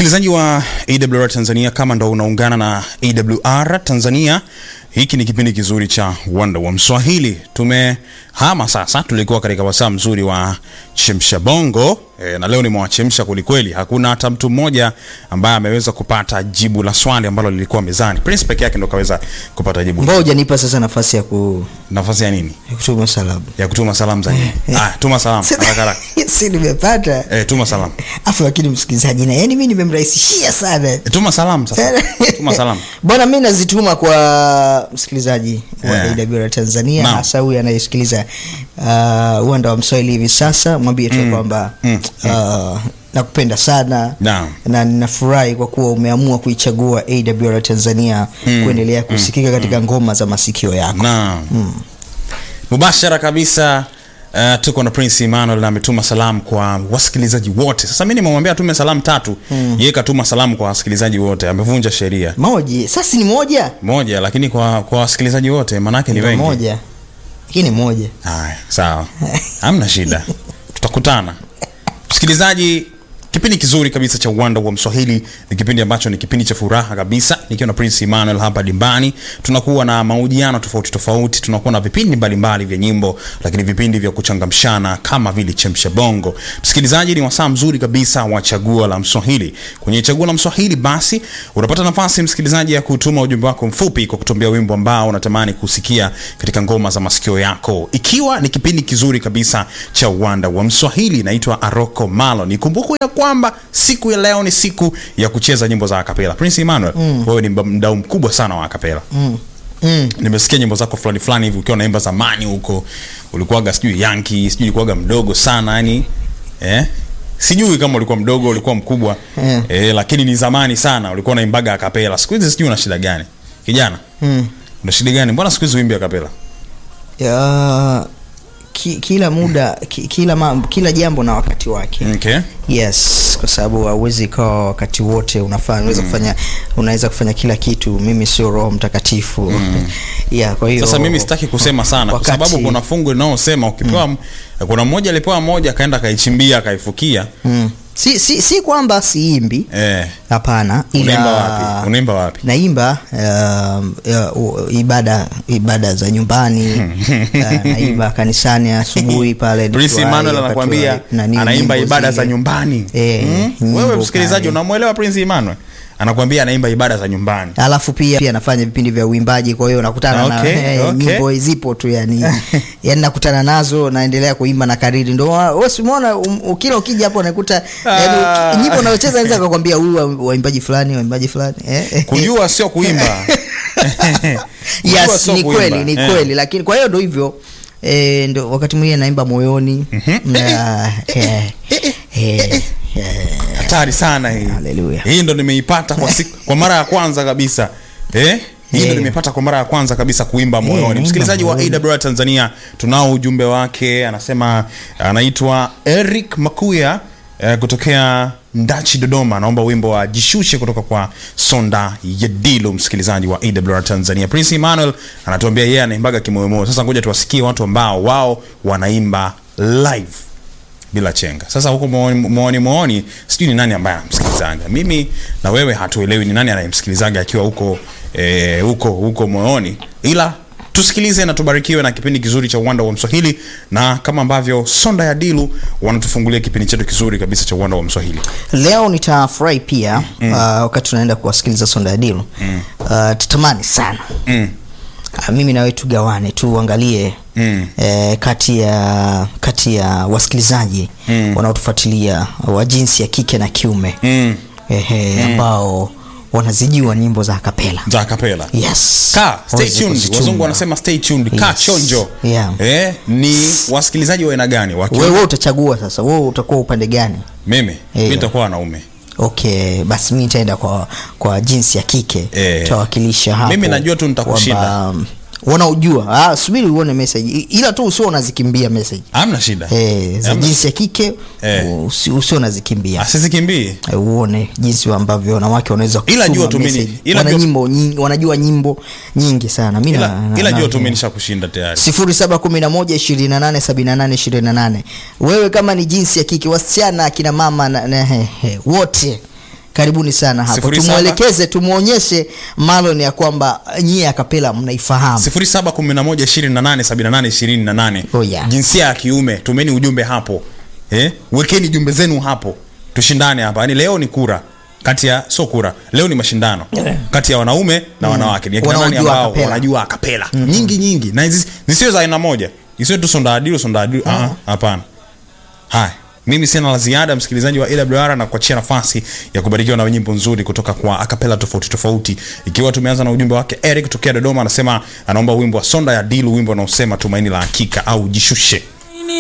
Msikilizaji wa AWR Tanzania, kama ndo unaungana na AWR Tanzania, hiki ni kipindi kizuri cha Wanda wa Mswahili. Tumehama sasa, tulikuwa katika wasaa mzuri wa chemsha bongo e, na leo nimewachemsha kwelikweli. Hakuna hata mtu mmoja ambaye ameweza kupata jibu la swali ambalo lilikuwa mezani. Prince peke yake ndo kaweza kupata jibu. Mbona hujanipa sasa nafasi ya, ku, Nafasi ya nini? ya kutuma salamu? Ya kutuma salamu za nini? Ah, tuma salamu haraka haraka. si nimepata Eh, tuma salamu. afu, lakini msikilizaji, na yani mimi nimemrahisishia sana E, tuma salamu sasa. Tuma salamu. bwana, mi nazituma kwa msikilizaji wa Yeah. AWR Tanzania, Naam. hasa huyu anayesikiliza uh, uwanda wa Mswahili hivi sasa, mwambie tu kwamba Mm. uh, nakupenda sana Naam. na ninafurahi kwa kuwa umeamua kuichagua AWR Tanzania kuendelea kusikika katika ngoma za masikio yako. Naam. Mubashara kabisa. Uh, tuko na Prince Emmanuel na ametuma salamu kwa wasikilizaji wote. Sasa mimi nimemwambia atume salamu tatu, yeye katuma salamu kwa wasikilizaji wote. Amevunja sheria Moja sasa ni moja moja, lakini kwa kwa wasikilizaji wote manake ni Ndio wengi. moja lakini moja Haya, sawa, hamna shida, tutakutana. Msikilizaji, kipindi kizuri kabisa cha uwanda wa Mswahili ni kipindi ambacho ni kipindi cha furaha kabisa, nikiwa na Prince Emmanuel hapa dimbani. Tunakuwa na mahojiano tofauti tofauti, tunakuwa na vipindi mbalimbali vya nyimbo, lakini vipindi vya kuchangamshana kama vile chemsha bongo. Msikilizaji, ni wasaa mzuri kabisa wa chaguo la Mswahili. Kwenye chaguo la Mswahili, basi unapata nafasi msikilizaji ya kutuma ujumbe wako mfupi kwa kutumbia wimbo ambao unatamani kusikia katika ngoma za masikio yako, ikiwa ni kipindi kizuri kabisa cha uwanda wa Mswahili. Naitwa Aroko Malo. Nikumbuke ya kwamba siku ya leo ni siku ya kucheza nyimbo za akapela. Prince Emmanuel, wewe ni mba- mdau mkubwa sana wa akapela. mm. Nimesikia nyimbo zako fulani fulani hivi ukiwa unaimba zamani huko, ulikuwaga sijui Yankee, sijui ulikuwaga mdogo sana yani, eh? Sijui kama ulikuwa mdogo, ulikuwa mkubwa Eh. eh, lakini ni zamani sana ulikuwa unaimbaga akapela. Siku hizi sijui una shida gani kijana, Mm. una shida gani? Mbona siku hizi uimbi akapela? Ya, ki, kila muda ki, kila, ma, kila jambo na wakati wake Okay. yes kwa sababu hauwezi ikawa wakati wote unafanya unaweza kufanya unaweza kufanya kila kitu mimi sio roho mtakatifu yeah, kwa hiyo Sasa mimi sitaki kusema sana kwa wakati- sababu kuna fungu linalosema ukipewa mm. kuna mmoja alipewa moja akaenda akaichimbia akaifukia. mm. si, si, si kwamba siimbi Eh, hapana unaimba ila wapi? Unaimba wapi? naimba um, uh, uh, ibada ibada za nyumbani uh, naimba kanisani asubuhi pale Prince nikiwa- Emmanuel wakati wa- anakuambia nani, anaimba nyimbo ibada zile. za nyumbani. Eh, Mm? nyimbo Wewe msikilizaji pale. unamwelewa Prince Emmanuel? Anakuambia anaimba ibada za nyumbani. alafu pia pia anafanya vipindi vya uimbaji kwa hiyo nakutana Okay, na eh, okay. nyimbo zipo tu yani yani nakutana nazo naendelea kuimba na kariri ndo wa- wewe si umeona um, kila ukija hapo unakuta yani Ah. uki- nyimbo unayocheza naweza kukwambia huyu wa- waimbaji fulani waimbaji fulani eh Kujua sio kuimba. Kujua yes sio ni kuimba. kweli ni Eh. kweli lakini kwa hiyo ndo hivyo eh, ndo wakati mwingine naimba moyoni na eh, eh, eh, Hatari sana hii. Hallelujah. Hii ndo nimeipata kwa siku, kwa mara ya kwanza kabisa. Eh? Hii ndo Eh. nimepata kwa mara ya kwanza kabisa kuimba moyoni. naimba Msikilizaji wa moyoni. AWR Tanzania, tunao ujumbe wake, anasema anaitwa Eric Makuya eh, kutokea Ndachi Dodoma, anaomba wimbo wa Jishushe kutoka kwa Sonda Yedilo, msikilizaji wa AWR Tanzania. Prince Emmanuel anatuambia yeye anaimbaga kimoyomoyo. Sasa ngoja tuwasikie watu ambao wao wanaimba live bila chenga. Sasa huko mooni mooni, mooni sijui ni nani ambaye anamsikilizaga. Mimi na wewe hatuelewi ni nani anayemsikilizaga akiwa huko eh, huko huko moyoni, ila tusikilize na tubarikiwe na kipindi kizuri cha uwanda wa Mswahili, na kama ambavyo Sonda ya Dilu wanatufungulia kipindi chetu kizuri kabisa cha uwanda wa Mswahili. leo nitafurahi pia uh, wakati tunaenda kuwasikiliza sonda ya dilu uh, tatamani sana Mm. uh, mimi nawe tugawane tuangalie Mm. eh, kati ya kati ya wasikilizaji Mm. wanaotufuatilia wa jinsi ya kike na kiume Mm. ehe, ambao wanazijua nyimbo za kapela Za kapela. yes Ka, stay Waweze tuned. kuzichunga. Wazungu wanasema stay tuned. Ka Yes. chonjo. Yeah. Eh, ni wasikilizaji wa aina gani? Wa kiume? wewe utachagua sasa wewe utakuwa upande gani Mimi, mimi Eh. nitakuwa wanaume. okay basi mi nitaenda kwa kwa jinsi ya kike Eh. tawakilisha hapo Mimi najua tu nitakushinda. kwamba, um, wanaojua ah, subiri uone message I- ila tu usio unazikimbia message Hamna shida. eh, za Hamna- jinsi ya kike Eh. usi- usio unazikimbia Asizikimbii. Eh, uone jinsi ambavyo wanawake wanaweza Ila kutuma jua tu mimi- message. ila Wana jua- nyimbo nyingi, wanajua nyimbo nyingi sana mi ila, na- ila na- jua na- tu mimi nishakushinda tayari sifuri saba kumi na moja ishirini na nane sabini na nane ishirini na nane wewe kama ni jinsi ya kike wasichana akina mama na, na, he, he, wote karibuni sana hapo Sifuri saba. tumwelekeze tumwonyeshe malon ya kwamba nyie akapela mnaifahamu 0711287828 Oh, yeah. jinsia ya kiume tumeni ujumbe hapo eh? wekeni jumbe zenu hapo tushindane hapa yani leo ni kura kati ya sio kura leo ni mashindano Yeah. kati ya wanaume na wanawake ni akina nani Wanaojua ambao acapella. wanajua akapela nyingi nyingi na hizi- zisiwe za aina moja isiwe tu sondaadilu sondaadilu Ah, hapana haya mimi sina la ziada msikilizaji wa awr na kuachia nafasi ya kubarikiwa na nyimbo nzuri kutoka kwa akapela tofauti tofauti ikiwa tumeanza na ujumbe wake eric tokea dodoma anasema anaomba wimbo wa sonda ya dilu wimbo unaosema tumaini la hakika au jishushe